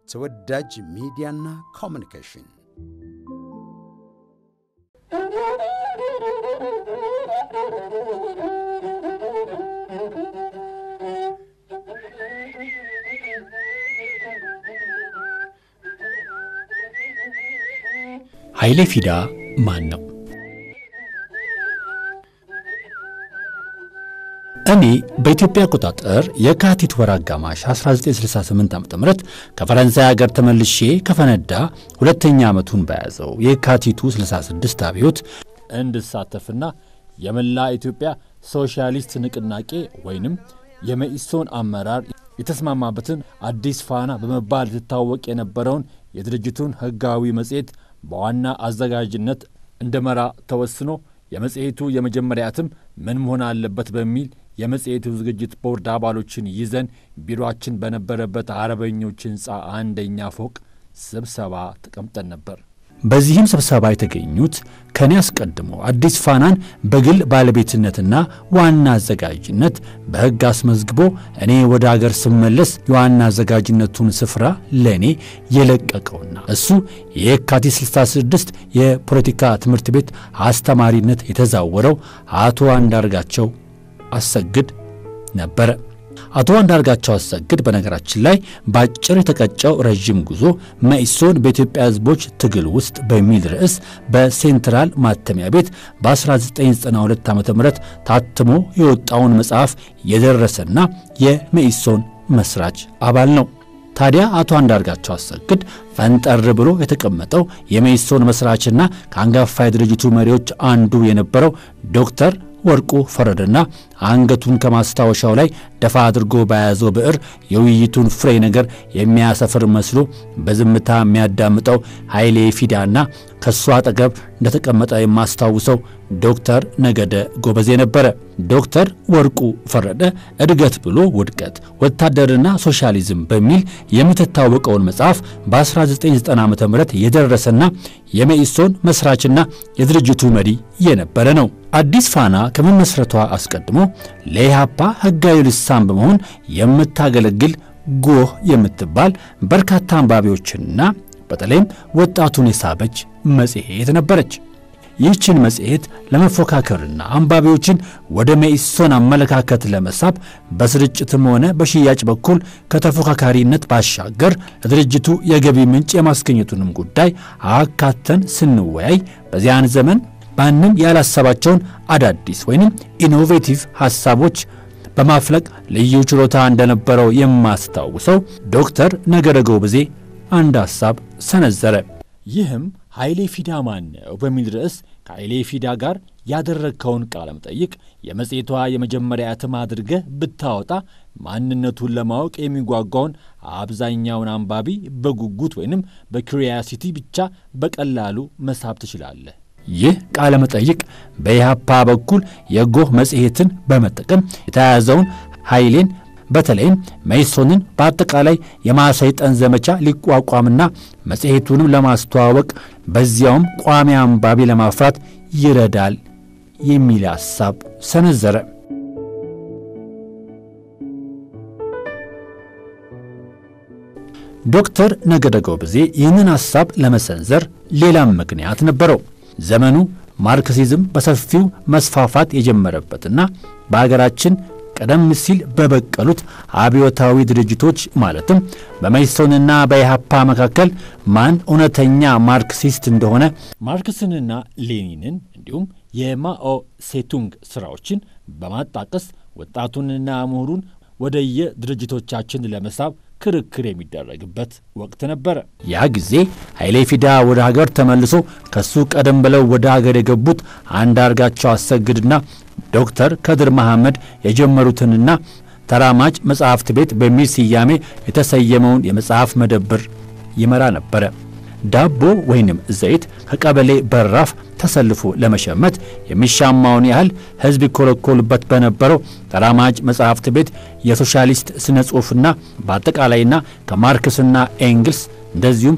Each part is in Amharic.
ተወዳጅ ሚዲያና ኮሚኒኬሽን ኃይሌ ፊዳ ማን ነው? እኔ በኢትዮጵያ አቆጣጠር የካቲት ወር አጋማሽ 1968 ዓ ም ከፈረንሳይ ሀገር ተመልሼ ከፈነዳ ሁለተኛ ዓመቱን በያዘው የካቲቱ 66 አብዮት እንድሳተፍና የመላ ኢትዮጵያ ሶሻሊስት ንቅናቄ ወይንም የመኢሶን አመራር የተስማማበትን አዲስ ፋና በመባል ትታወቅ የነበረውን የድርጅቱን ሕጋዊ መጽሔት በዋና አዘጋጅነት እንደመራ ተወስኖ የመጽሔቱ የመጀመሪያ እትም ምን መሆን አለበት በሚል የመጽሔቱ ዝግጅት ቦርድ አባሎችን ይዘን ቢሮአችን በነበረበት አርበኞች ሕንፃ አንደኛ ፎቅ ስብሰባ ተቀምጠን ነበር። በዚህም ስብሰባ የተገኙት ከእኔ አስቀድሞ አዲስ ፋናን በግል ባለቤትነትና ዋና አዘጋጅነት በሕግ አስመዝግቦ እኔ ወደ አገር ስመለስ የዋና አዘጋጅነቱን ስፍራ ለእኔ የለቀቀውና እሱ የካቲት 66 የፖለቲካ ትምህርት ቤት አስተማሪነት የተዛወረው አቶ አንዳርጋቸው አሰግድ ነበረ። አቶ አንዳርጋቸው አሰግድ በነገራችን ላይ በአጭር የተቀጨው ረዥም ጉዞ መኢሶን በኢትዮጵያ ሕዝቦች ትግል ውስጥ በሚል ርዕስ በሴንትራል ማተሚያ ቤት በ1992 ዓ ም ታትሞ የወጣውን መጽሐፍ የደረሰና የመኢሶን መስራች አባል ነው። ታዲያ አቶ አንዳርጋቸው አሰግድ ፈንጠር ብሎ የተቀመጠው የመኢሶን መስራችና ከአንጋፋ የድርጅቱ መሪዎች አንዱ የነበረው ዶክተር ወርቁ ፈረደና አንገቱን ከማስታወሻው ላይ ደፋ አድርጎ በያዘው ብዕር የውይይቱን ፍሬ ነገር የሚያሰፍር መስሎ በዝምታ የሚያዳምጠው ኃይሌ ፊዳና ከእሱ አጠገብ እንደተቀመጠ የማስታውሰው ዶክተር ነገደ ጎበዜ ነበረ። ዶክተር ወርቁ ፈረደ እድገት ብሎ ውድቀት፣ ወታደርና ሶሻሊዝም በሚል የምትታወቀውን መጽሐፍ በ1990 ዓ ም የደረሰና የመኢሶን መስራችና የድርጅቱ መሪ የነበረ ነው። አዲስ ፋና ከመመስረቷ አስቀድሞ ለኢህአፓ ሕጋዊ ልሳን በመሆን የምታገለግል ጎህ የምትባል በርካታ አንባቢዎችንና በተለይም ወጣቱን የሳበች መጽሔት ነበረች። ይህችን መጽሔት ለመፎካከርና አንባቢዎችን ወደ መኢሶን አመለካከት ለመሳብ በስርጭትም ሆነ በሽያጭ በኩል ከተፎካካሪነት ባሻገር ለድርጅቱ የገቢ ምንጭ የማስገኘቱንም ጉዳይ አካተን ስንወያይ በዚያን ዘመን ማንም ያላሰባቸውን አዳዲስ ወይንም ኢኖቬቲቭ ሐሳቦች በማፍለቅ ልዩ ችሎታ እንደነበረው የማስታውሰው ዶክተር ነገረ ጎበዜ አንድ ሐሳብ ሰነዘረ። ይህም ኃይሌ ፊዳ ማን ነው በሚል ርዕስ ከኃይሌ ፊዳ ጋር ያደረግከውን ቃለ መጠይቅ የመጽሔቷ የመጀመሪያ እትም አድርገህ ብታወጣ ማንነቱን ለማወቅ የሚጓጓውን አብዛኛውን አንባቢ በጉጉት ወይንም በኩሪያሲቲ ብቻ በቀላሉ መሳብ ትችላለህ። ይህ ቃለ መጠይቅ በኢህአፓ በኩል የጎህ መጽሔትን በመጠቀም የተያያዘውን ኃይሌን በተለይም መኢሶንን በአጠቃላይ የማሰይጠን ዘመቻ ሊቋቋምና መጽሔቱንም ለማስተዋወቅ በዚያውም ቋሚ አንባቢ ለማፍራት ይረዳል የሚል ሐሳብ ሰነዘረ። ዶክተር ነገደ ጎበዜ ይህንን ሐሳብ ለመሰንዘር ሌላም ምክንያት ነበረው። ዘመኑ ማርክሲዝም በሰፊው መስፋፋት የጀመረበትና በአገራችን ቀደም ሲል በበቀሉት አብዮታዊ ድርጅቶች ማለትም በመኢሶንና በኢህአፓ መካከል ማን እውነተኛ ማርክሲስት እንደሆነ ማርክስንና ሌኒንን እንዲሁም የማኦ ሴቱንግ ሥራዎችን በማጣቀስ ወጣቱንና ምሁሩን ወደየ ድርጅቶቻችን ለመሳብ ክርክር የሚደረግበት ወቅት ነበረ። ያ ጊዜ ኃይሌ ፊዳ ወደ ሀገር ተመልሶ ከሱ ቀደም ብለው ወደ ሀገር የገቡት አንዳርጋቸው አሰግድና ዶክተር ከድር መሐመድ የጀመሩትንና ተራማጅ መጽሐፍት ቤት በሚል ስያሜ የተሰየመውን የመጽሐፍ መደብር ይመራ ነበረ። ዳቦ ወይንም ዘይት ከቀበሌ በራፍ ተሰልፎ ለመሸመት የሚሻማውን ያህል ሕዝብ ይኮለኮሉበት በነበረው ተራማጅ መጽሐፍት ቤት የሶሻሊስት ስነ ጽሑፍና በአጠቃላይና ከማርክስና ኤንግልስ እንደዚሁም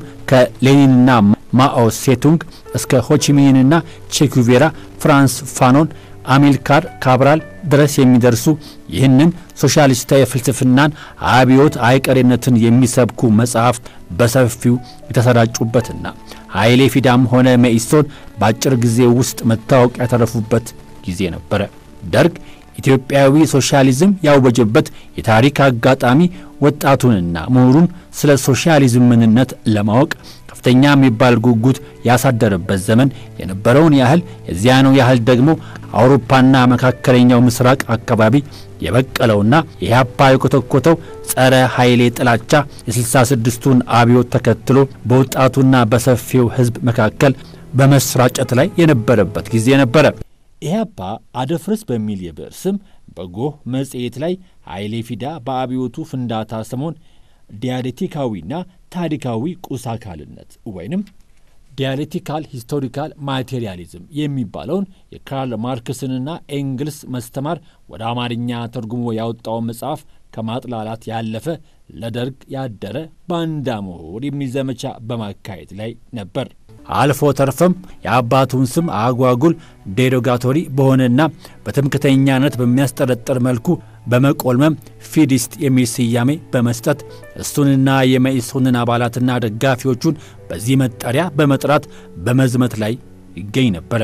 ከሌኒንና ማኦ ሴቱንግ እስከ ሆቺሚንና ቼኩቬራ ፍራንስ ፋኖን አሚልካር ካብራል ድረስ የሚደርሱ ይህንን ሶሻሊስታዊ ፍልስፍናን አብዮት አይቀሬነትን የሚሰብኩ መጽሐፍት በሰፊው የተሰራጩበትና ኃይሌ ፊዳም ሆነ መኢሶን በአጭር ጊዜ ውስጥ መታወቅ ያተረፉበት ጊዜ ነበረ። ደርግ ኢትዮጵያዊ ሶሻሊዝም ያወጀበት የታሪክ አጋጣሚ ወጣቱንና ምሁሩን ስለ ሶሻሊዝም ምንነት ለማወቅ ከፍተኛ የሚባል ጉጉት ያሳደረበት ዘመን የነበረውን ያህል የዚያኑ ያህል ደግሞ አውሮፓና መካከለኛው ምስራቅ አካባቢ የበቀለውና የኢህአፓ የኮተኮተው ጸረ ኃይሌ ጥላቻ የስልሳ ስድስቱን አብዮት ተከትሎ በወጣቱና በሰፊው ሕዝብ መካከል በመስራጨት ላይ የነበረበት ጊዜ ነበረ። ኢህአፓ አደፍርስ በሚል የብዕር ስም በጎህ መጽሔት ላይ ኃይሌ ፊዳ በአብዮቱ ፍንዳታ ሰሞን ዲያሌክቲካዊና ታሪካዊ ቁስ አካልነት ወይንም ዲያሌክቲካል ሂስቶሪካል ማቴሪያሊዝም የሚባለውን የካርል ማርክስንና ኤንግልስ መስተማር ወደ አማርኛ ተርጉሞ ያወጣውን መጽሐፍ ከማጥላላት ያለፈ ለደርግ ያደረ ባንዳ ምሁር የሚል ዘመቻ በማካሄድ ላይ ነበር። አልፎ ተርፈም የአባቱን ስም አጓጉል ዴሮጋቶሪ በሆነና በትምክተኛነት በሚያስጠረጥር መልኩ በመቆልመም ፊዲስት የሚል ስያሜ በመስጠት እሱንና የመኢሶንን አባላትና ደጋፊዎቹን በዚህ መጠሪያ በመጥራት በመዝመት ላይ ይገኝ ነበረ።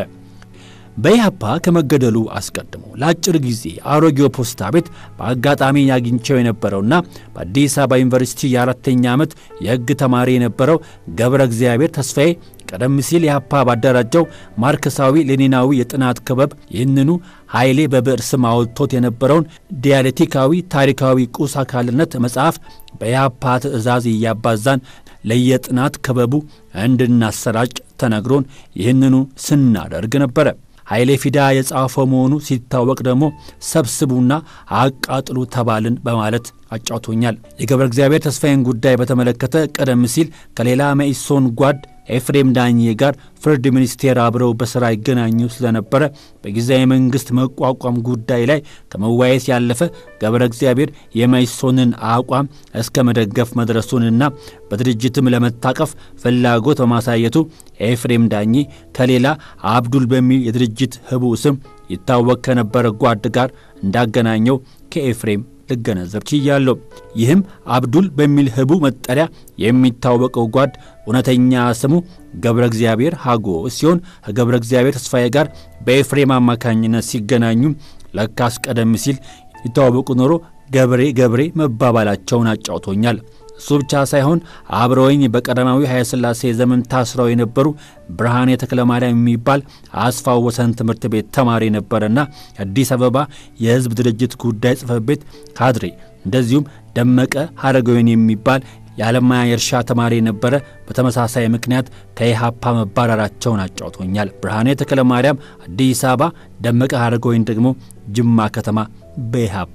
በኢህአፓ ከመገደሉ አስቀድሞ ለአጭር ጊዜ አሮጌው ፖስታ ቤት በአጋጣሚ ያግኝቸው የነበረውና በአዲስ አበባ ዩኒቨርሲቲ የአራተኛ ዓመት የሕግ ተማሪ የነበረው ገብረ እግዚአብሔር ተስፋዬ ቀደም ሲል ኢህአፓ ባደራጀው ማርክሳዊ ሌኒናዊ የጥናት ክበብ ይህንኑ ኃይሌ በብዕር ስም አውጥቶት የነበረውን ዲያሌክቲካዊ ታሪካዊ ቁስ አካልነት መጽሐፍ በኢህአፓ ትእዛዝ እያባዛን ለየጥናት ክበቡ እንድናሰራጭ ተነግሮን ይህንኑ ስናደርግ ነበረ። ኃይሌ ፊዳ የጻፈው መሆኑ ሲታወቅ ደግሞ ሰብስቡና አቃጥሉ ተባልን በማለት አጫውቶኛል። የገብረ እግዚአብሔር ተስፋዬን ጉዳይ በተመለከተ ቀደም ሲል ከሌላ መኢሶን ጓድ ኤፍሬም ዳኜ ጋር ፍርድ ሚኒስቴር አብረው በሥራ ይገናኙ ስለነበረ በጊዜያዊ መንግሥት መቋቋም ጉዳይ ላይ ከመወያየት ያለፈ ገብረ እግዚአብሔር የመኢሶንን አቋም እስከ መደገፍ መድረሱንና በድርጅትም ለመታቀፍ ፍላጎት በማሳየቱ ኤፍሬም ዳኜ ከሌላ አብዱል በሚል የድርጅት ህቡ ስም ይታወቅ ከነበረ ጓድ ጋር እንዳገናኘው ከኤፍሬም ልገነዘብ ችያለሁ። ይህም አብዱል በሚል ህቡ መጠሪያ የሚታወቀው ጓድ እውነተኛ ስሙ ገብረ እግዚአብሔር ሀጎ ሲሆን ከገብረ እግዚአብሔር ተስፋዬ ጋር በኤፍሬም አማካኝነት ሲገናኙ ለካስ ቀደም ሲል ይተዋወቁ ኖሮ ገብሬ ገብሬ መባባላቸውን አጫውቶኛል። እሱ ብቻ ሳይሆን አብረውኝ በቀዳማዊ ኃይለሥላሴ ዘመን ታስረው የነበሩ ብርሃኔ ተክለማርያም የሚባል አስፋው ወሰን ትምህርት ቤት ተማሪ ነበረና የአዲስ አበባ የሕዝብ ድርጅት ጉዳይ ጽሕፈት ቤት ካድሬ፣ እንደዚሁም ደመቀ ሀረገወይን የሚባል የዓለማያ የእርሻ ተማሪ የነበረ በተመሳሳይ ምክንያት ከኢህአፓ መባረራቸውን አጫውቶኛል። ብርሃኔ ተክለማርያም አዲስ አበባ፣ ደመቀ ሀረገወይን ደግሞ ጅማ ከተማ በኢህአፓ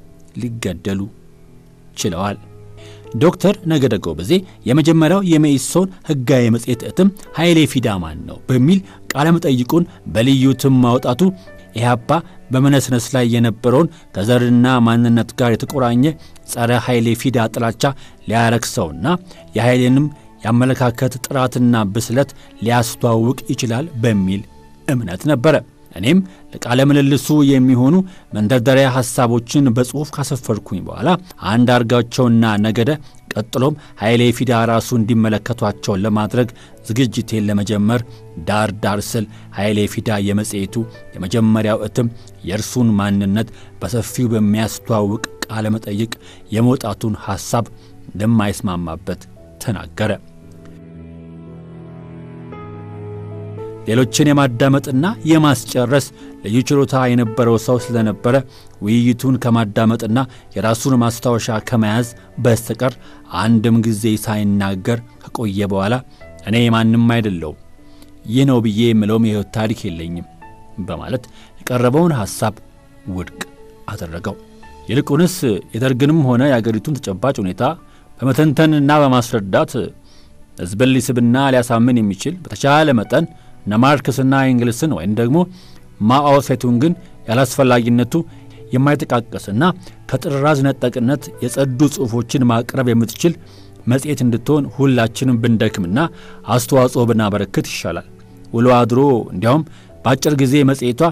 ሊገደሉ ችለዋል። ዶክተር ነገደ ጎበዜ የመጀመሪያው የመኢሶን ሕጋዊ መጽሔት እትም ኃይሌ ፊዳ ማን ነው በሚል ቃለ መጠይቁን በልዩ እትም ማውጣቱ ኢህአፓ በመነስነስ ላይ የነበረውን ከዘርና ማንነት ጋር የተቆራኘ ጸረ ኃይሌ ፊዳ ጥላቻ ሊያረክሰውና የኃይሌንም የአመለካከት ጥራትና ብስለት ሊያስተዋውቅ ይችላል በሚል እምነት ነበረ። እኔም ለቃለ ምልልሱ የሚሆኑ መንደርደሪያ ሐሳቦችን በጽሑፍ ካሰፈርኩኝ በኋላ አንድ አርጋቸውና ነገደ ቀጥሎም ኃይሌ ፊዳ ራሱ እንዲመለከቷቸውን ለማድረግ ዝግጅቴን ለመጀመር ዳር ዳር ስል ኃይሌ ፊዳ የመጽሔቱ የመጀመሪያው እትም የእርሱን ማንነት በሰፊው በሚያስተዋውቅ ቃለ መጠይቅ የመውጣቱን ሐሳብ እንደማይስማማበት ተናገረ። ሌሎችን የማዳመጥና የማስጨረስ ልዩ ችሎታ የነበረው ሰው ስለነበረ ውይይቱን ከማዳመጥና የራሱን ማስታወሻ ከመያዝ በስተቀር አንድም ጊዜ ሳይናገር ከቆየ በኋላ እኔ ማንም አይደለውም፣ ይህ ነው ብዬ የምለውም የሕይወት ታሪክ የለኝም በማለት የቀረበውን ሐሳብ ውድቅ አደረገው። ይልቁንስ የደርግንም ሆነ የአገሪቱን ተጨባጭ ሁኔታ በመተንተንና በማስረዳት ሕዝብን ሊስብና ሊያሳምን የሚችል በተቻለ መጠን እነ ማርክስና ኤንግልስን ወይም ደግሞ ማኦ ሴቱንግን ያላስፈላጊነቱ የማይጠቃቀስና ከጥራዝ ነጠቅነት የጸዱ ጽሑፎችን ማቅረብ የምትችል መጽሔት እንድትሆን ሁላችንም ብንደክምና አስተዋጽኦ ብናበረክት ይሻላል። ውሎ አድሮ እንዲያውም በአጭር ጊዜ መጽሔቷ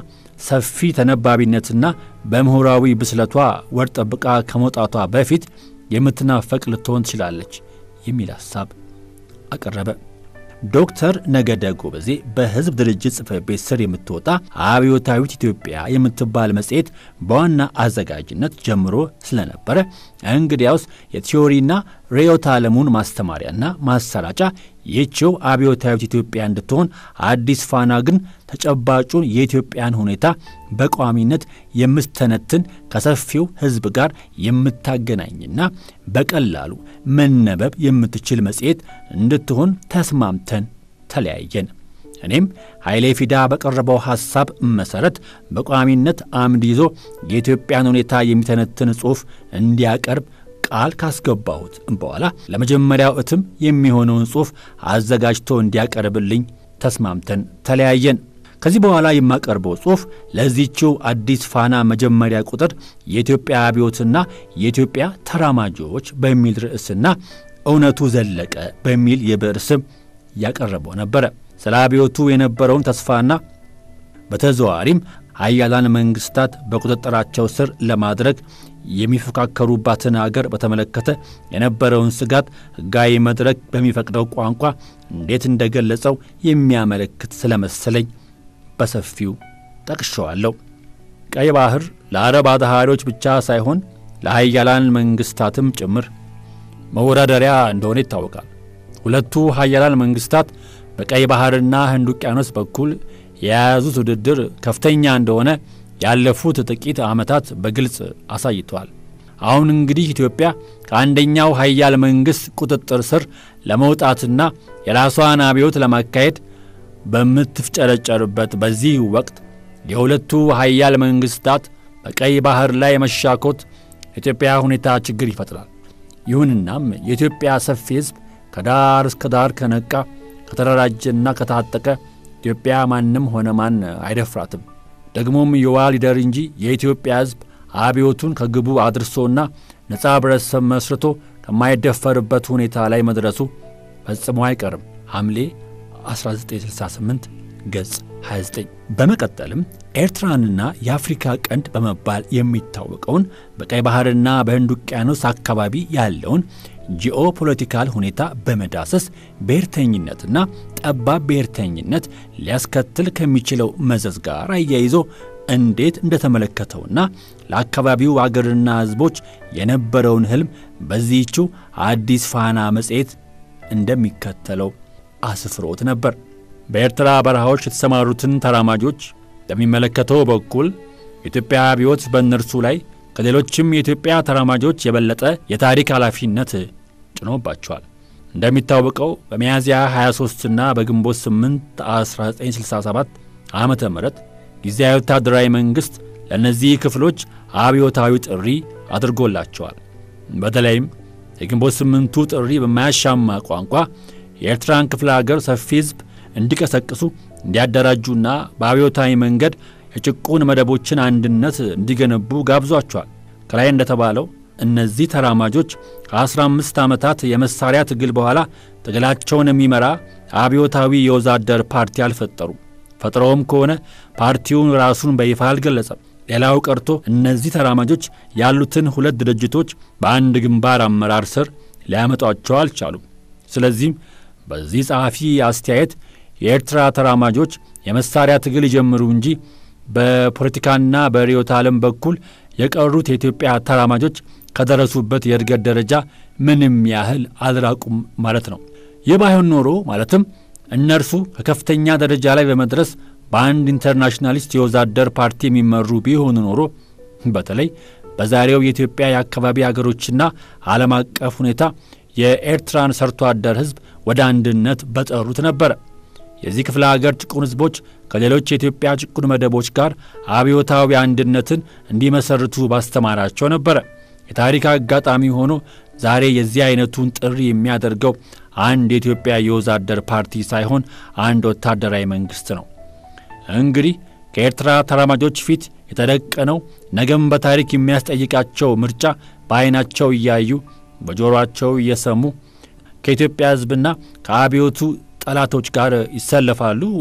ሰፊ ተነባቢነትና በምሁራዊ ብስለቷ ወር ጠብቃ ከመውጣቷ በፊት የምትናፈቅ ልትሆን ትችላለች የሚል ሐሳብ አቀረበ። ዶክተር ነገደ ጎበዜ በሕዝብ ድርጅት ጽሕፈት ቤት ስር የምትወጣ አብዮታዊት ኢትዮጵያ የምትባል መጽሔት በዋና አዘጋጅነት ጀምሮ ስለነበረ እንግዲያውስ የቲዮሪና ርዕዮተ ዓለሙን ማስተማሪያና ማሰራጫ ይህችው አብዮታዊት ኢትዮጵያ እንድትሆን አዲስ ፋና ግን ተጨባጩን የኢትዮጵያን ሁኔታ በቋሚነት የምስተነትን ከሰፊው ሕዝብ ጋር የምታገናኝና በቀላሉ መነበብ የምትችል መጽሔት እንድትሆን ተስማምተን ተለያየን። እኔም ኃይሌ ፊዳ በቀረበው ሐሳብ መሠረት በቋሚነት አምድ ይዞ የኢትዮጵያን ሁኔታ የሚተነትን ጽሑፍ እንዲያቀርብ ቃል ካስገባሁት በኋላ ለመጀመሪያው እትም የሚሆነውን ጽሑፍ አዘጋጅቶ እንዲያቀርብልኝ ተስማምተን ተለያየን። ከዚህ በኋላ የማቀርበው ጽሑፍ ለዚህችው አዲስ ፋና መጀመሪያ ቁጥር የኢትዮጵያ አብዮትና የኢትዮጵያ ተራማጆች በሚል ርዕስና እውነቱ ዘለቀ በሚል የብዕር ስም ያቀረበው ነበረ። ስለ አብዮቱ የነበረውን ተስፋና በተዘዋዋሪም ሀያላን መንግስታት በቁጥጥራቸው ስር ለማድረግ የሚፎካከሩባትን አገር በተመለከተ የነበረውን ስጋት ሕጋዊ መድረክ በሚፈቅደው ቋንቋ እንዴት እንደገለጸው የሚያመለክት ስለመሰለኝ በሰፊው ጠቅሸዋለሁ። ቀይ ባህር ለአረብ አድሃሪዎች ብቻ ሳይሆን ለሀያላን መንግስታትም ጭምር መወዳደሪያ እንደሆነ ይታወቃል። ሁለቱ ሀያላን መንግስታት በቀይ ባህርና ህንድ ውቅያኖስ በኩል የያዙት ውድድር ከፍተኛ እንደሆነ ያለፉት ጥቂት ዓመታት በግልጽ አሳይተዋል። አሁን እንግዲህ ኢትዮጵያ ከአንደኛው ሀያል መንግሥት ቁጥጥር ስር ለመውጣትና የራሷን አብዮት ለማካሄድ በምትፍጨረጨርበት በዚህ ወቅት የሁለቱ ሀያል መንግስታት በቀይ ባህር ላይ መሻኮት የኢትዮጵያ ሁኔታ ችግር ይፈጥራል። ይሁንናም የኢትዮጵያ ሰፊ ሕዝብ ከዳር እስከ ዳር ከነቃ ከተደራጀና ከታጠቀ ኢትዮጵያ ማንም ሆነ ማን አይደፍራትም። ደግሞም የዋ ሊደር እንጂ የኢትዮጵያ ሕዝብ አብዮቱን ከግቡ አድርሶና ነጻ ህብረተሰብ መስርቶ ከማይደፈርበት ሁኔታ ላይ መድረሱ ፈጽሞ አይቀርም። ሐምሌ 1968 ገጽ 29። በመቀጠልም ኤርትራንና የአፍሪካ ቀንድ በመባል የሚታወቀውን በቀይ ባህርና በህንድ ውቅያኖስ አካባቢ ያለውን ጂኦ ፖለቲካል ሁኔታ በመዳሰስ ብሔርተኝነትና ጠባብ ብሔርተኝነት ሊያስከትል ከሚችለው መዘዝ ጋር አያይዞ እንዴት እንደተመለከተውና ለአካባቢው አገርና ሕዝቦች የነበረውን ህልም በዚህችው አዲስ ፋና መጽሔት እንደሚከተለው አስፍሮት ነበር። በኤርትራ በረሃዎች የተሰማሩትን ተራማጆች በሚመለከተው በኩል የኢትዮጵያ አብዮት በእነርሱ ላይ ከሌሎችም የኢትዮጵያ ተራማጆች የበለጠ የታሪክ ኃላፊነት ጭኖባቸዋል። እንደሚታወቀው በሚያዝያ 23ና በግንቦት 8 1967 ዓ ም ጊዜያዊ ወታደራዊ መንግሥት ለእነዚህ ክፍሎች አብዮታዊ ጥሪ አድርጎላቸዋል። በተለይም የግንቦት ስምንቱ ጥሪ በማያሻማ ቋንቋ የኤርትራን ክፍለ አገር ሰፊ ሕዝብ እንዲቀሰቅሱ እንዲያደራጁና በአብዮታዊ መንገድ የጭቁን መደቦችን አንድነት እንዲገነቡ ጋብዟቸዋል። ከላይ እንደተባለው እነዚህ ተራማጆች ከ15 ዓመታት የመሳሪያ ትግል በኋላ ትግላቸውን የሚመራ አብዮታዊ የወዛደር ፓርቲ አልፈጠሩም። ፈጥረውም ከሆነ ፓርቲውን ራሱን በይፋ አልገለጸም። ሌላው ቀርቶ እነዚህ ተራማጆች ያሉትን ሁለት ድርጅቶች በአንድ ግንባር አመራር ስር ሊያመጧቸው አልቻሉም። ስለዚህም በዚህ ጸሐፊ አስተያየት የኤርትራ ተራማጆች የመሳሪያ ትግል ይጀምሩ እንጂ በፖለቲካና በርዕዮተ ዓለም በኩል የቀሩት የኢትዮጵያ ተራማጆች ከደረሱበት የእድገት ደረጃ ምንም ያህል አልራቁም ማለት ነው። ይህ ባይሆን ኖሮ ማለትም እነርሱ ከከፍተኛ ደረጃ ላይ በመድረስ በአንድ ኢንተርናሽናሊስት የወዛደር ፓርቲ የሚመሩ ቢሆኑ ኖሮ በተለይ በዛሬው የኢትዮጵያ የአካባቢ አገሮችና ዓለም አቀፍ ሁኔታ የኤርትራን ሰርቶ አደር ሕዝብ ወደ አንድነት በጠሩት ነበረ። የዚህ ክፍለ አገር ጭቁን ሕዝቦች ከሌሎች የኢትዮጵያ ጭቁን መደቦች ጋር አብዮታዊ አንድነትን እንዲመሰርቱ ባስተማራቸው ነበረ። የታሪክ አጋጣሚ ሆኖ ዛሬ የዚህ አይነቱን ጥሪ የሚያደርገው አንድ የኢትዮጵያ የወዛደር ፓርቲ ሳይሆን አንድ ወታደራዊ መንግሥት ነው። እንግዲህ ከኤርትራ ተራማጆች ፊት የተደቀነው ነገም በታሪክ የሚያስጠይቃቸው ምርጫ በዐይናቸው እያዩ በጆሮአቸው እየሰሙ ከኢትዮጵያ ሕዝብና ከአብዮቱ ጠላቶች ጋር ይሰለፋሉ ወይስ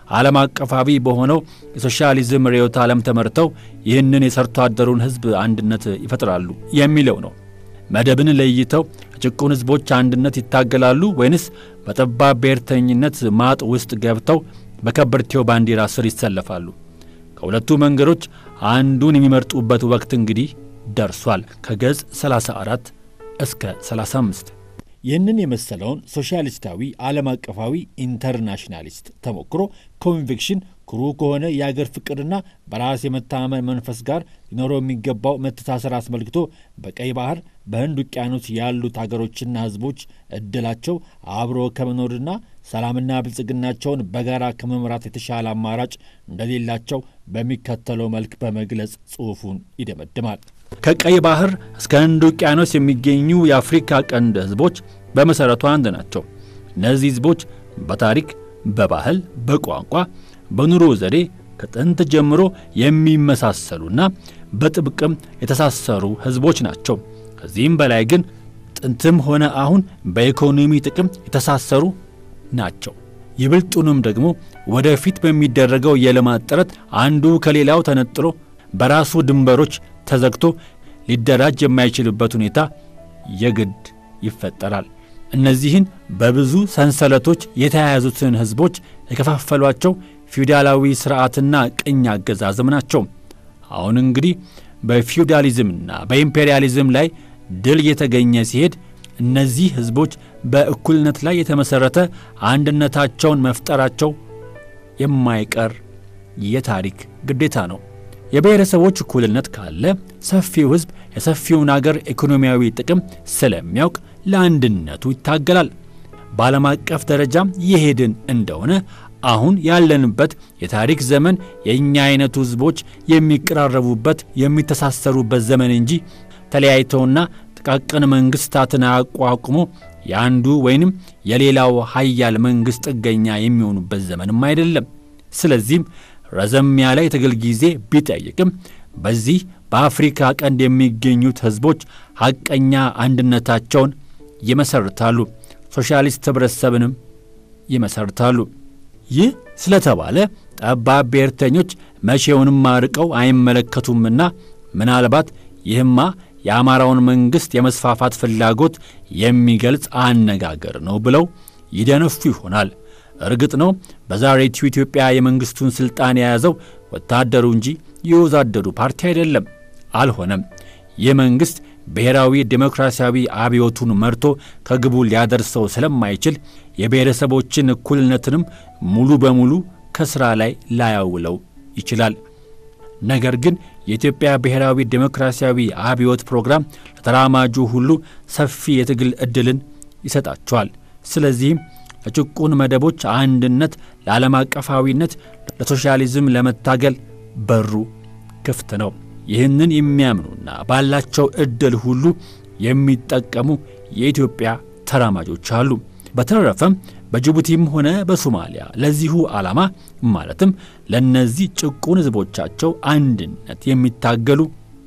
ዓለም አቀፋዊ በሆነው የሶሻሊዝም ርዕዮተ ዓለም ተመርተው ይህንን የሰርቶ አደሩን ሕዝብ አንድነት ይፈጥራሉ የሚለው ነው። መደብን ለይተው የጭቁን ሕዝቦች አንድነት ይታገላሉ ወይንስ በጠባብ ብሔርተኝነት ማጥ ውስጥ ገብተው በከበርቴው ባንዲራ ስር ይሰለፋሉ? ከሁለቱ መንገዶች አንዱን የሚመርጡበት ወቅት እንግዲህ ደርሷል። ከገጽ 34 እስከ 35 ይህንን የመሰለውን ሶሻሊስታዊ ዓለም አቀፋዊ ኢንተርናሽናሊስት ተሞክሮ ኮንቪክሽን ኩሩ ከሆነ የአገር ፍቅርና በራስ የመተማመን መንፈስ ጋር ሊኖረው የሚገባው መተሳሰር አስመልክቶ በቀይ ባህር በህንድ ውቅያኖስ ያሉት አገሮችና ህዝቦች እድላቸው አብሮ ከመኖርና ሰላምና ብልጽግናቸውን በጋራ ከመምራት የተሻለ አማራጭ እንደሌላቸው በሚከተለው መልክ በመግለጽ ጽሑፉን ይደመድማል። ከቀይ ባህር እስከ ህንድ ውቅያኖስ የሚገኙ የአፍሪካ ቀንድ ህዝቦች በመሠረቱ አንድ ናቸው። እነዚህ ህዝቦች በታሪክ፣ በባህል፣ በቋንቋ፣ በኑሮ ዘዴ ከጥንት ጀምሮ የሚመሳሰሉና በጥብቅም የተሳሰሩ ህዝቦች ናቸው። ከዚህም በላይ ግን ጥንትም ሆነ አሁን በኢኮኖሚ ጥቅም የተሳሰሩ ናቸው። ይብልጡንም ደግሞ ወደፊት በሚደረገው የልማት ጥረት አንዱ ከሌላው ተነጥሎ በራሱ ድንበሮች ተዘግቶ ሊደራጅ የማይችልበት ሁኔታ የግድ ይፈጠራል። እነዚህን በብዙ ሰንሰለቶች የተያያዙትን ህዝቦች የከፋፈሏቸው ፊውዳላዊ ሥርዓትና ቅኝ አገዛዝም ናቸው። አሁን እንግዲህ በፊውዳሊዝምና በኢምፔሪያሊዝም ላይ ድል የተገኘ ሲሄድ እነዚህ ህዝቦች በእኩልነት ላይ የተመሠረተ አንድነታቸውን መፍጠራቸው የማይቀር የታሪክ ግዴታ ነው። የብሔረሰቦች እኩልነት ካለ ሰፊው ህዝብ የሰፊውን አገር ኢኮኖሚያዊ ጥቅም ስለሚያውቅ ለአንድነቱ ይታገላል። በዓለም አቀፍ ደረጃም የሄድን እንደሆነ አሁን ያለንበት የታሪክ ዘመን የእኛ አይነቱ ህዝቦች የሚቀራረቡበት የሚተሳሰሩበት ዘመን እንጂ ተለያይተውና ጥቃቅን መንግሥታትን አቋቁሞ የአንዱ ወይንም የሌላው ሀያል መንግሥት ጥገኛ የሚሆኑበት ዘመንም አይደለም። ስለዚህም ረዘም ያለ የትግል ጊዜ ቢጠይቅም በዚህ በአፍሪካ ቀንድ የሚገኙት ህዝቦች ሐቀኛ አንድነታቸውን ይመሰርታሉ፣ ሶሻሊስት ኅብረተሰብንም ይመሰርታሉ። ይህ ስለተባለ ጠባብ ብሔርተኞች መቼውንም አርቀው አይመለከቱምና ምናልባት ይህማ የአማራውን መንግሥት የመስፋፋት ፍላጎት የሚገልጽ አነጋገር ነው ብለው ይደነፉ ይሆናል። እርግጥ ነው በዛሬቱ ኢትዮጵያ የመንግሥቱን ሥልጣን የያዘው ወታደሩ እንጂ የወዛደሩ ፓርቲ አይደለም። አልሆነም። ይህ መንግሥት ብሔራዊ ዴሞክራሲያዊ አብዮቱን መርቶ ከግቡ ሊያደርሰው ስለማይችል የብሔረሰቦችን እኩልነትንም ሙሉ በሙሉ ከሥራ ላይ ላያውለው ይችላል። ነገር ግን የኢትዮጵያ ብሔራዊ ዴሞክራሲያዊ አብዮት ፕሮግራም ለተራማጁ ሁሉ ሰፊ የትግል ዕድልን ይሰጣቸዋል። ስለዚህም ለጭቁን መደቦች አንድነት፣ ለዓለም አቀፋዊነት፣ ለሶሻሊዝም ለመታገል በሩ ክፍት ነው። ይህንን የሚያምኑና ባላቸው ዕድል ሁሉ የሚጠቀሙ የኢትዮጵያ ተራማጆች አሉ። በተረፈም በጅቡቲም ሆነ በሶማሊያ ለዚሁ ዓላማ ማለትም ለእነዚህ ጭቁን ሕዝቦቻቸው አንድነት የሚታገሉ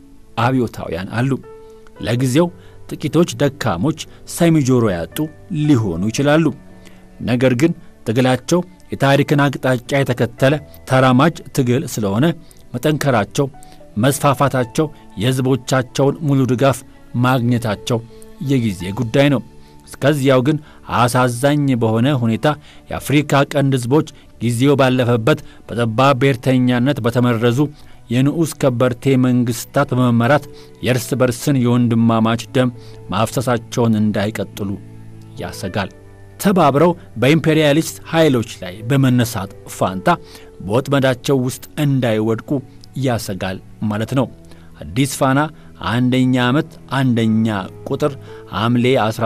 አብዮታውያን አሉ። ለጊዜው ጥቂቶች ደካሞች ሰሚ ጆሮ ያጡ ሊሆኑ ይችላሉ። ነገር ግን ትግላቸው የታሪክን አቅጣጫ የተከተለ ተራማጅ ትግል ስለሆነ መጠንከራቸው፣ መስፋፋታቸው፣ የሕዝቦቻቸውን ሙሉ ድጋፍ ማግኘታቸው የጊዜ ጉዳይ ነው። እስከዚያው ግን አሳዛኝ በሆነ ሁኔታ የአፍሪካ ቀንድ ሕዝቦች ጊዜው ባለፈበት በጠባብ ብሔርተኛነት በተመረዙ የንዑስ ከበርቴ መንግሥታት በመመራት የእርስ በርስን የወንድማማች ደም ማፍሰሳቸውን እንዳይቀጥሉ ያሰጋል። ተባብረው በኢምፔሪያሊስት ኃይሎች ላይ በመነሳት ፋንታ በወጥመዳቸው ውስጥ እንዳይወድቁ ያሰጋል ማለት ነው። አዲስ ፋና አንደኛ ዓመት አንደኛ ቁጥር ሐምሌ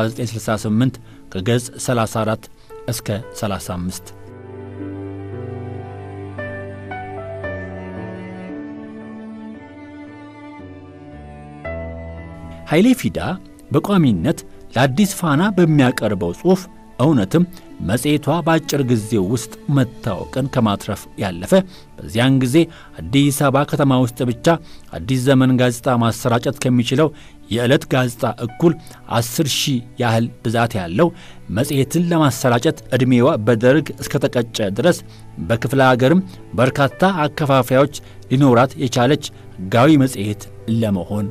1968 ከገጽ 34 እስከ 35 ኃይሌ ፊዳ በቋሚነት ለአዲስ ፋና በሚያቀርበው ጽሑፍ እውነትም መጽሔቷ በአጭር ጊዜ ውስጥ መታወቅን ከማትረፍ ያለፈ በዚያን ጊዜ አዲስ አበባ ከተማ ውስጥ ብቻ አዲስ ዘመን ጋዜጣ ማሰራጨት ከሚችለው የዕለት ጋዜጣ እኩል አስር ሺህ ያህል ብዛት ያለው መጽሔትን ለማሰራጨት ዕድሜዋ በደርግ እስከተቀጨ ድረስ በክፍለ አገርም በርካታ አከፋፋዮች ሊኖራት የቻለች ሕጋዊ መጽሔት ለመሆን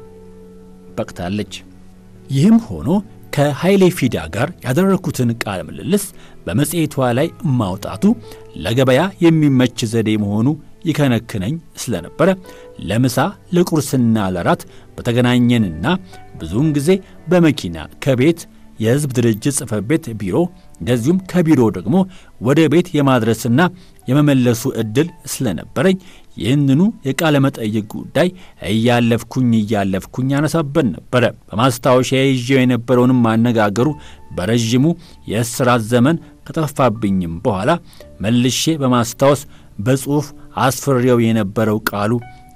በቅታለች። ይህም ሆኖ ከኃይሌ ፊዳ ጋር ያደረግኩትን ቃለ ምልልስ በመጽሔቷ ላይ ማውጣቱ ለገበያ የሚመች ዘዴ መሆኑ ይከነክነኝ ስለነበረ ለምሳ ለቁርስና ለራት በተገናኘንና ብዙውን ጊዜ በመኪና ከቤት የሕዝብ ድርጅት ጽሕፈት ቤት ቢሮ እንደዚሁም ከቢሮ ደግሞ ወደ ቤት የማድረስና የመመለሱ ዕድል ስለነበረኝ ይህንኑ የቃለ መጠይቅ ጉዳይ እያለፍኩኝ እያለፍኩኝ ያነሳበት ነበረ። በማስታወሻ ይዤው የነበረውንም ማነጋገሩ በረዥሙ የእስራት ዘመን ከጠፋብኝም በኋላ መልሼ በማስታወስ በጽሑፍ አስፍሬው የነበረው ቃሉ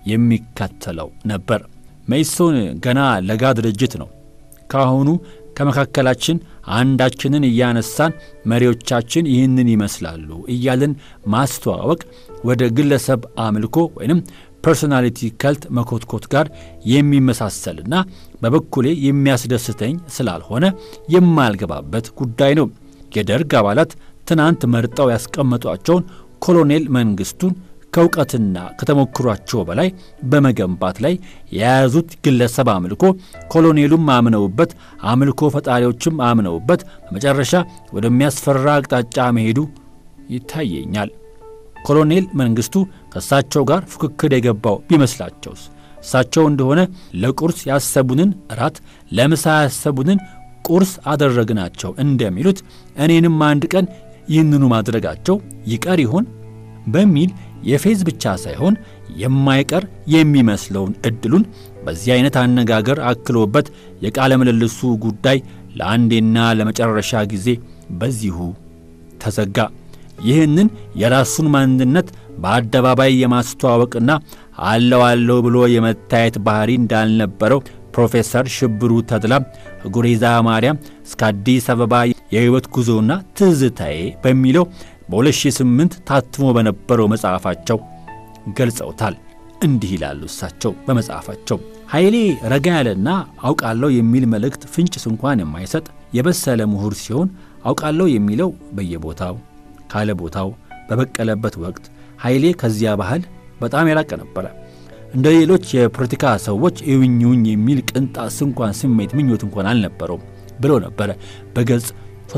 የሚከተለው ነበር። መኢሶን ገና ለጋ ድርጅት ነው። ካሁኑ ከመካከላችን አንዳችንን እያነሳን መሪዎቻችን ይህንን ይመስላሉ እያልን ማስተዋወቅ ወደ ግለሰብ አምልኮ ወይንም ፐርሶናሊቲ ከልት መኮትኮት ጋር የሚመሳሰልና በበኩሌ የሚያስደስተኝ ስላልሆነ የማልገባበት ጉዳይ ነው። የደርግ አባላት ትናንት መርጠው ያስቀመጧቸውን ኮሎኔል መንግስቱን ከእውቀትና ከተሞክሯቸው በላይ በመገንባት ላይ የያዙት ግለሰብ አምልኮ ኮሎኔሉም አምነውበት አምልኮ ፈጣሪዎችም አምነውበት በመጨረሻ ወደሚያስፈራ አቅጣጫ መሄዱ ይታየኛል። ኮሎኔል መንግስቱ ከእሳቸው ጋር ፉክክር የገባው ቢመስላቸውስ? እሳቸው እንደሆነ ለቁርስ ያሰቡንን እራት፣ ለምሳ ያሰቡንን ቁርስ አደረግናቸው እንደሚሉት እኔንም አንድ ቀን ይህንኑ ማድረጋቸው ይቀር ይሆን በሚል የፌዝ ብቻ ሳይሆን የማይቀር የሚመስለውን ዕድሉን በዚህ አይነት አነጋገር አክሎበት የቃለ ምልልሱ ጉዳይ ለአንዴና ለመጨረሻ ጊዜ በዚሁ ተዘጋ። ይህንን የራሱን ማንነት በአደባባይ የማስተዋወቅና አለው አለው ብሎ የመታየት ባህሪ እንዳልነበረው ፕሮፌሰር ሽብሩ ተድላ ጉሬዛ ማርያም እስከ አዲስ አበባ የሕይወት ጉዞና ትዝታዬ በሚለው በ2008 ታትሞ በነበረው መጽሐፋቸው ገልጸውታል። እንዲህ ይላሉ እሳቸው በመጽሐፋቸው ኃይሌ ረጋ ያለና አውቃለሁ የሚል መልእክት ፍንጭስ እንኳን የማይሰጥ የበሰለ ምሁር ሲሆን አውቃለሁ የሚለው በየቦታው ካለ ቦታው በበቀለበት ወቅት ኃይሌ ከዚያ ባህል በጣም የራቀ ነበረ። እንደ ሌሎች የፖለቲካ ሰዎች እዩኝውኝ የሚል ቅንጣት እንኳን ስሜት ምኞት እንኳን አልነበረውም ብሎ ነበረ በገጽ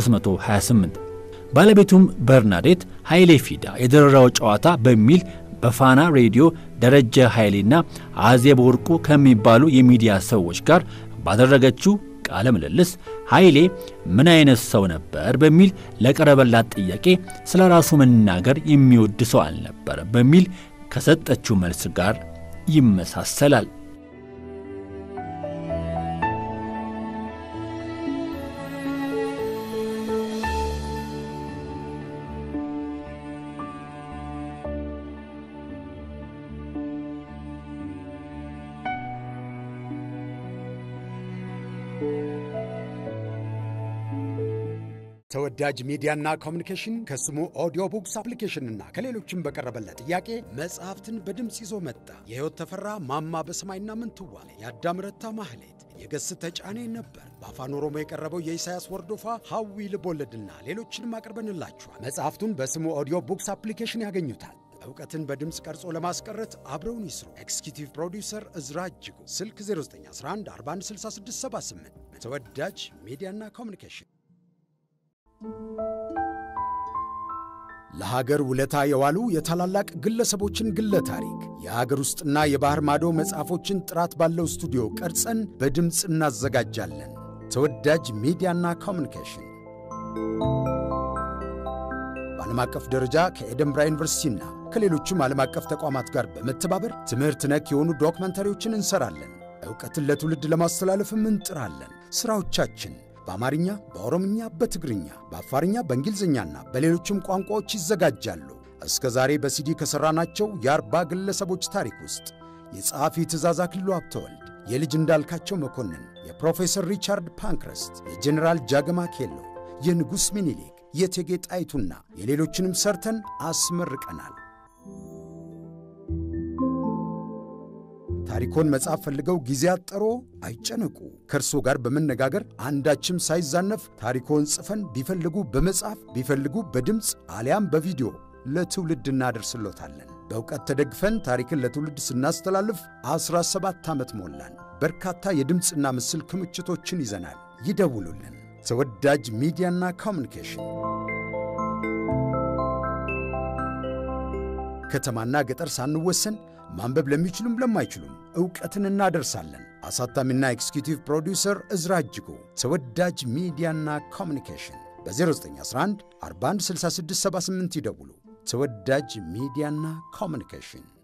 328 ባለቤቱም በርናዴት ኃይሌ ፊዳ የደረራው ጨዋታ በሚል በፋና ሬዲዮ ደረጀ ኃይሌና አዜብ ወርቁ ከሚባሉ የሚዲያ ሰዎች ጋር ባደረገችው ቃለ ምልልስ ኃይሌ ምን አይነት ሰው ነበር በሚል ለቀረበላት ጥያቄ ስለ ራሱ መናገር የሚወድ ሰው አልነበረ በሚል ከሰጠችው መልስ ጋር ይመሳሰላል። ተወዳጅ ሚዲያና ኮሚኒኬሽን ከስሙ ኦዲዮ ቡክስ አፕሊኬሽንና ከሌሎችም በቀረበለት ጥያቄ መጽሐፍትን በድምፅ ይዞ መጣ። የሕይወት ተፈራ ማማ በሰማይና ምንትዋብ፣ የአዳም ረታ ማህሌት፣ የገስ ተጫኔ ነበር። በአፋን ኦሮሞ የቀረበው የኢሳያስ ወርዶፋ ሐዊ ልቦለድና ሌሎችንም አቅርበንላችኋል። መጽሐፍቱን በስሙ ኦዲዮ ቡክስ አፕሊኬሽን ያገኙታል። እውቀትን በድምፅ ቀርጾ ለማስቀረት አብረውን ይስሩ። ኤክስኪዩቲቭ ፕሮዲውሰር እዝራ እጅጉ፣ ስልክ 0911 416678። ተወዳጅ ሚዲያና ኮሚኒኬሽን ለሀገር ውለታ የዋሉ የታላላቅ ግለሰቦችን ግለ ታሪክ የሀገር ውስጥና የባህር ማዶ መጽሐፎችን ጥራት ባለው ስቱዲዮ ቀርጸን በድምፅ እናዘጋጃለን። ተወዳጅ ሚዲያና ኮሚኒኬሽን በዓለም አቀፍ ደረጃ ከኤደንብራ ዩኒቨርሲቲና ከሌሎችም ዓለም አቀፍ ተቋማት ጋር በመተባበር ትምህርት ነክ የሆኑ ዶክመንታሪዎችን እንሰራለን። ዕውቀትን ለትውልድ ለማስተላለፍም እንጥራለን። ሥራዎቻችን በአማርኛ፣ በኦሮምኛ፣ በትግርኛ፣ በአፋርኛ፣ በእንግሊዝኛና በሌሎችም ቋንቋዎች ይዘጋጃሉ። እስከ ዛሬ በሲዲ ከሠራናቸው የአርባ ግለሰቦች ታሪክ ውስጥ የጸሐፊ ትእዛዝ አክሊሉ ሀብተወልድ፣ የልጅ እንዳልካቸው መኮንን፣ የፕሮፌሰር ሪቻርድ ፓንክረስት፣ የጀኔራል ጃገማ ኬሎ፣ የንጉሥ ሚኒሊክ የእቴጌ ጣይቱና የሌሎችንም ሰርተን አስመርቀናል። ታሪኮን መጽሐፍ ፈልገው ጊዜ አጠሮ አይጨነቁ። ከእርሶ ጋር በመነጋገር አንዳችም ሳይዛነፍ ታሪኮን ጽፈን ቢፈልጉ በመጽሐፍ ቢፈልጉ በድምፅ አሊያም በቪዲዮ ለትውልድ እናደርስሎታለን። በእውቀት ተደግፈን ታሪክን ለትውልድ ስናስተላልፍ 17 ዓመት ሞላን። በርካታ የድምፅና ምስል ክምችቶችን ይዘናል። ይደውሉልን። ተወዳጅ ሚዲያና ኮሚኒኬሽን ከተማና ገጠር ሳንወሰን ማንበብ ለሚችሉም ለማይችሉም ዕውቀትን እናደርሳለን። አሳታሚና ኤክስኪዩቲቭ ፕሮዲውሰር እዝራ እጅጉ። ተወዳጅ ሚዲያና ኮሚኒኬሽን በ0911 416678 ይደውሉ። ተወዳጅ ሚዲያና ኮሚኒኬሽን